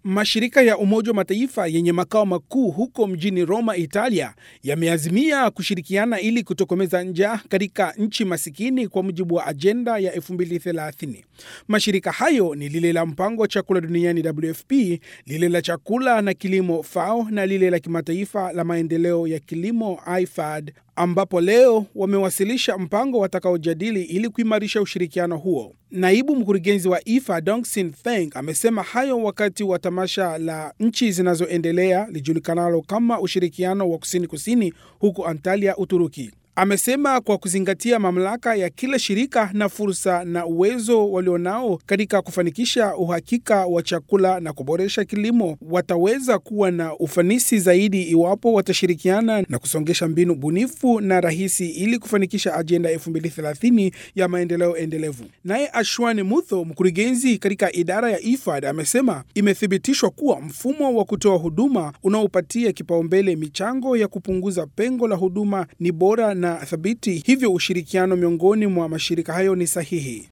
Mashirika ya Umoja wa Mataifa yenye makao makuu huko mjini Roma, Italia, yameazimia kushirikiana ili kutokomeza njaa katika nchi masikini kwa mujibu wa ajenda ya 2030. Mashirika hayo ni lile la mpango wa chakula duniani WFP, lile la chakula na kilimo FAO na lile la kimataifa la maendeleo ya kilimo IFAD, ambapo leo wamewasilisha mpango watakaojadili ili kuimarisha ushirikiano huo. Naibu mkurugenzi wa IFA Dongsin Feng amesema hayo wakati wa tamasha la nchi zinazoendelea lijulikanalo kama ushirikiano wa kusini kusini huko Antalya, Uturuki. Amesema kwa kuzingatia mamlaka ya kila shirika na fursa na uwezo walionao katika kufanikisha uhakika wa chakula na kuboresha kilimo, wataweza kuwa na ufanisi zaidi iwapo watashirikiana na kusongesha mbinu bunifu na rahisi ili kufanikisha ajenda 2030 ya maendeleo endelevu. Naye Ashwani Mutho, mkurugenzi katika idara ya IFAD, amesema imethibitishwa kuwa mfumo wa kutoa huduma unaopatia kipaumbele michango ya kupunguza pengo la huduma ni bora na thabiti, hivyo ushirikiano miongoni mwa mashirika hayo ni sahihi.